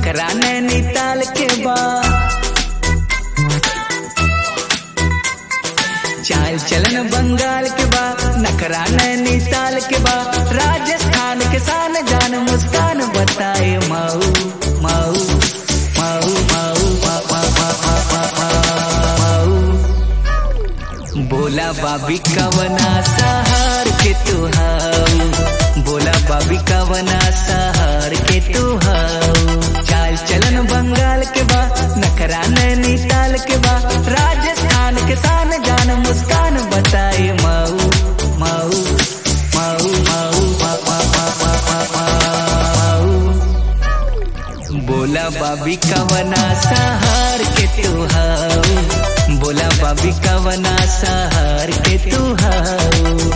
नखरा नैनीताल के बा चाल चलन बंगाल के बा नखरा नैनीताल के बा राजस्थान के शान जान मुस्कान बताए माऊ माऊ माऊ माऊ मा- मा- मा- मा- मा- मा- माऊ बोला बाबी कवना सहार के तू हाऊ बोला बाबी कवना सहार के तू हाऊ चाल चलन बंगाल के बा नखरा नैनीताल के बा राजस्थान के शान जान मुस्कान बताए माऊ माऊ माऊ माऊ मा- मा- मा- मा- मा- मा- माऊ बोला बाबी कवना सहार के तू हाऊ बोला बाबी कवना सहार के तू हाऊ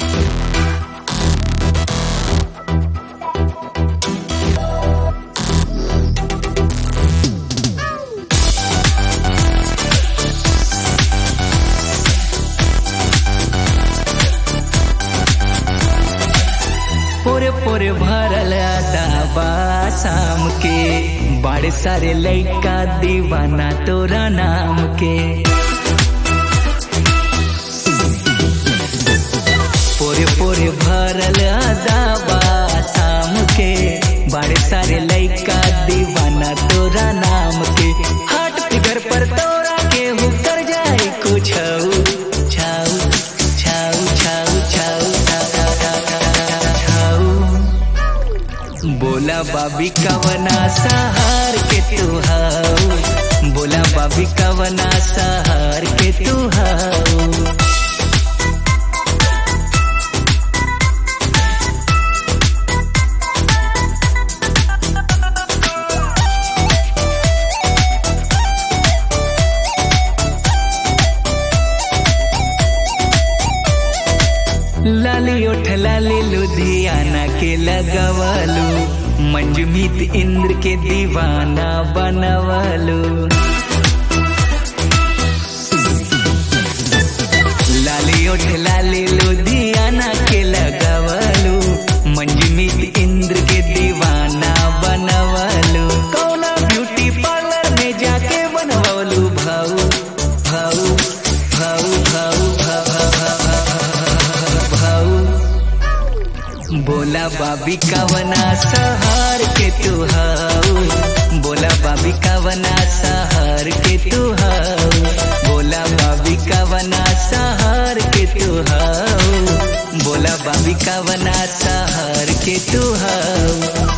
पोरे पोरे भरल दाबा शाम के बड़े सारे लइका दीवाना तोरा नाम के पोरे पोरे भरल दाबा शाम के बड़े सारे लइका दीवाना तोरा नाम के हाट फिगर पर तोरा के हु कर जाए कुछ छाऊ छाऊ छाऊ छाऊ छाऊ बोला बाबी कवना सहार के तू हाऊ बोला बाबी कवना सहार के तू हाऊ लाली उठ लाली लुधियाना के लगवालू मंजमीत इंद्र के दीवाना बनवालू लाली उठ लाली लुधियाना के लगवालू मंजमीत इंद्र के दीवाना बनवालू कौना ब्यूटी पार्लर में जाके बनवालू भाऊ भाऊ भाऊ भाऊ भाऊ भाऊ बोला बाबी कवना सहार के तू हाऊ बोला बाबी कवना सहार के तू हाऊ बोला बाबी कवना सहार के तू हाऊ बोला बाबी कवना सहार के तू हाऊ